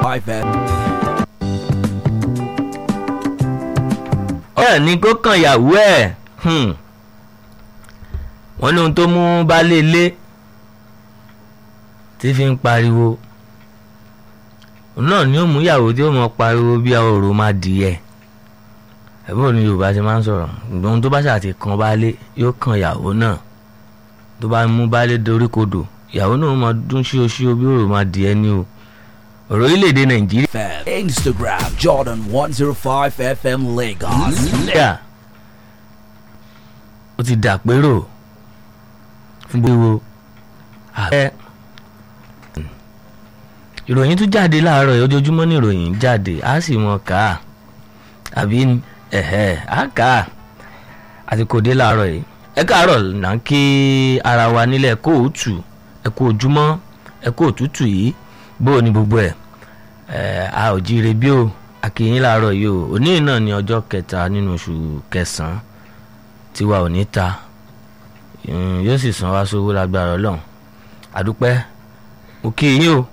FM. ọ̀rẹ́ ní kó kàn yàwó ẹ̀ wọ́n ní ohun tó mú baálé ilé tí fi ń pariwo òun náà ni ó mú ìyàwó tí ó mọ pariwo bí ọ̀rọ̀ máa dìyẹ ẹ̀bùn ní yorùbá ti máa ń sọ̀rọ̀ ṣùgbọ́n ohun tó bá ṣàti kan baálé yóò kan ìyàwó náà tó bá mú baálé dorí kodò ìyàwó náà máa dún ṣíoṣío bí ọ̀rọ̀ máa dìyẹ ní o ọ̀rọ̀ orílẹ̀-èdè nàìjíríà. FM. Instagram Jordan 105 FM Lagos. nàìjíríà ó ti dàpérò fún gbogbo ààrẹ ìròyìn tún jáde láàárọ̀ yìí ojoojúmọ́ ní ìròyìn jáde á sì mọ̀ ká àbí ẹ̀hẹ́ á kà á àti kò dé láàárọ̀ yìí ẹ káàárọ̀ là ń kí ara wa nílẹ̀ kó òtù ẹ kú ojúmọ́ ẹ kú òtútù yìí bó o ní gbogbo ẹ̀ ẹ̀ a ò jíire bí o àkìyìn láàárọ̀ yìí o òní náà ní ọjọ́ kẹta nínú oṣù kẹsàn-án tiwa ò ní ta yóò sì san wá sówó lágbára ọlọ́run àdúpẹ́ mo kí yín o